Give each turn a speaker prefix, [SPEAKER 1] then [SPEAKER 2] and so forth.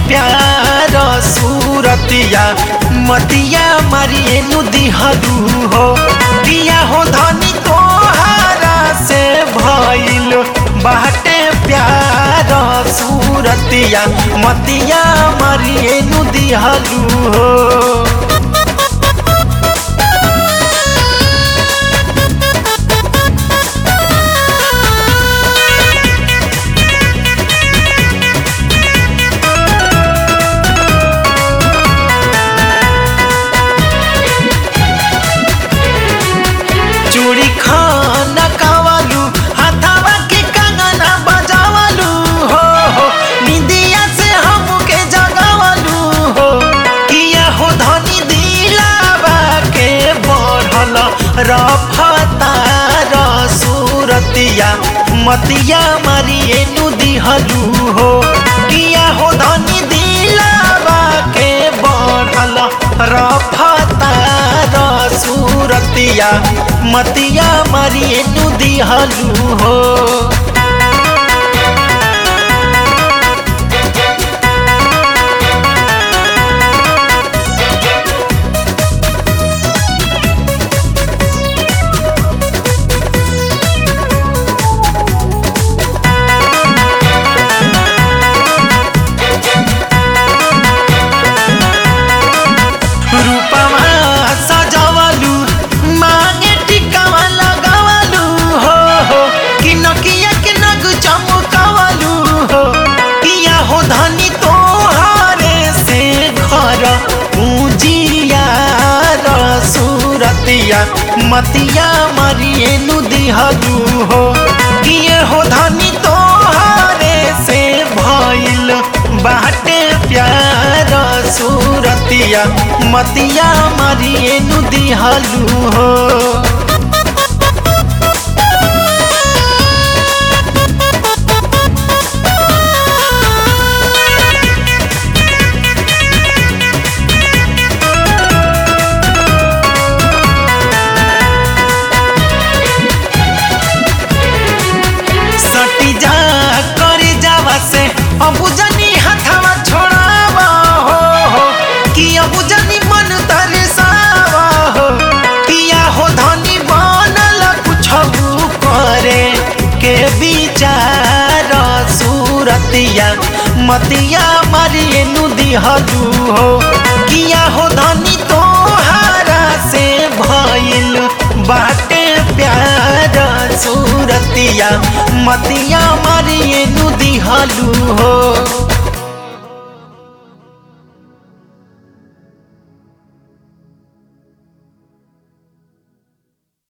[SPEAKER 1] प्यार सूरतिया मतिया मारिए नु दिहलू हो पिया हो धनी तोहारा से भइल बाटे प्यार सूरतिया मतिया मारिए नु दिहलू हो चूड़ी खाना कावालू हाथावा के कंगना बजावलू हो हो निंदिया से हमके जगावलू हो किया हो धनी दिलावा के बढ़ल रफतार सूरतिया मतिया मारिए नु दिहलू हो किया हो धनी दिलावा के बढ़ल रफतार सूरतिया मतिया मारिए नु दिहलू हो रूपमा सजवलू मांगे टिकावा लगावलू हो हो कि नकिया के नग चमकावलू हो किया हो धनी तोहारे से घर पूजिया सूरतिया मतिया मरिए नु दिहलू हो किए हो धनी तोहारे से भइल बाटे प्यार सूरतिया मतिया मरिए नु दिहलू हो सटी जा करी जावा से अबू जनी हथवा छोड़ावा हो हो कि अबू जनी मन तरसावा हो किया हो धनी बनल कुछ करे के विचार सूरतिया मतिया मारिए नु दिहलू हो किया हो धनी तोहारा से भइल बाटे प्यार सूरतिया मतिया मारिए नु दिहलू हो